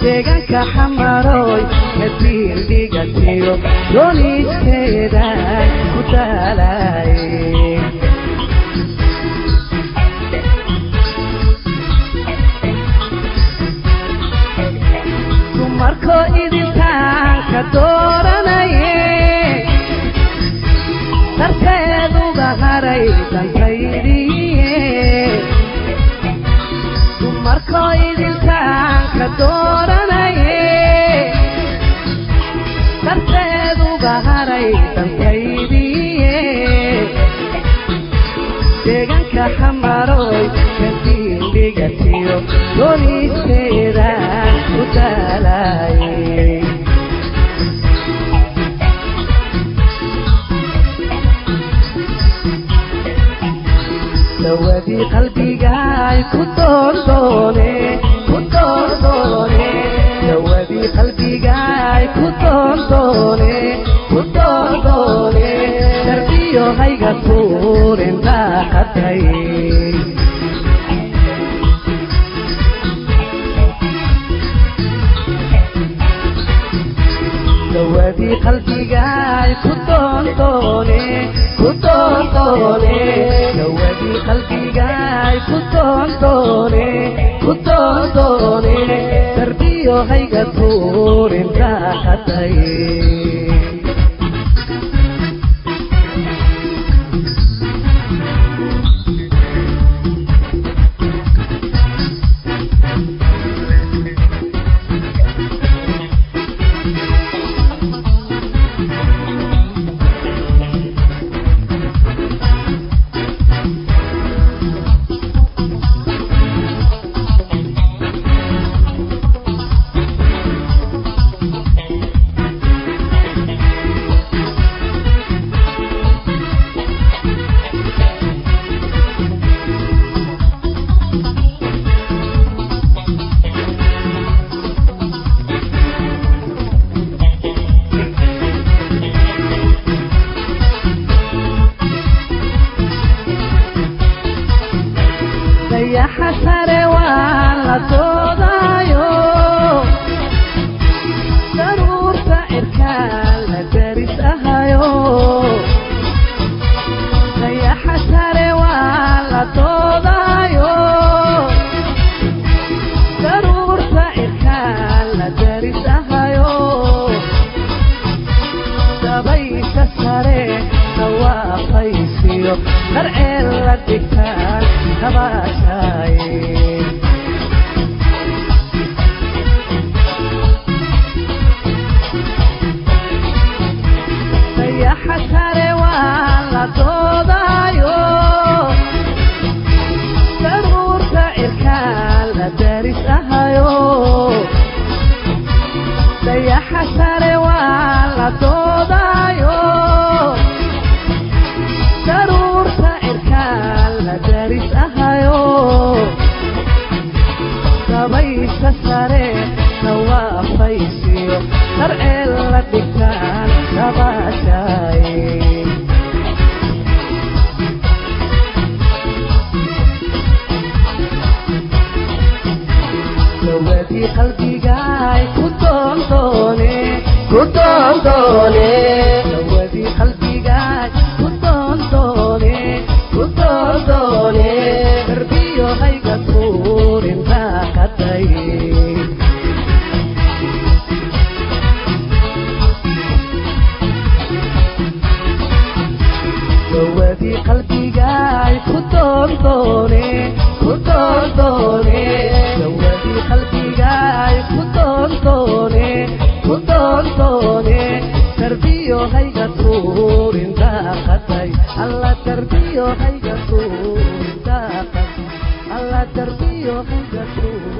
deegaanka xamaroy madiin dhigatiyo dooniiskeeda ku daalaye dumarkoo idintaanka dooranaye darteeduga haray dantaydiye dumarkoo idintaanka dooranaye darteeduga haray dantaydiye deegaanka xamaroy kadiin dhigatiyo doonisteeda ku daalaye dawadii qalbigaay ku doordoone ku doordoone dawadii qalbigaay ku doordoone ku doordoone darbiyo hayga tuurin daaqatay dawadii qalbigaay ku doondoone ku doondoone dawadii qalbigaay ku doondoone ku doondoone darbiyo hayga tuurin daaqatay dayaxa sare waa la doodaayo daruurta cirkaa la daris ahayo dayaxa sare waa la doodaayo daruurta cirkaa la daris ahayo dabaysa sare dhawaaqaysiyo darceel la dhigtaan kabaashaaye dayaxa sare waa la doodaayo daruurta cirkaa la daris ahayo dayaxa sare waa la doodaayo daruurta cirkaa la daris ahayo dabaysa sare dhawaafaysiyo darceel la dhigtaan dabaashaaye dawadii qalbigaay ku doondoone ku doondoone dawadii qalbigaay ku doondoone ku doondoone darbiyo hayga tuurin daaqatay dawadii qalbigaay ku doondoone ku doondoone dawadii qalbigaay ku doondoone ku doondoone darbiyo hayga tuurin daaqatay alla darbiyo hayga tuurin daaqatay alla darbiyo hayga tuurin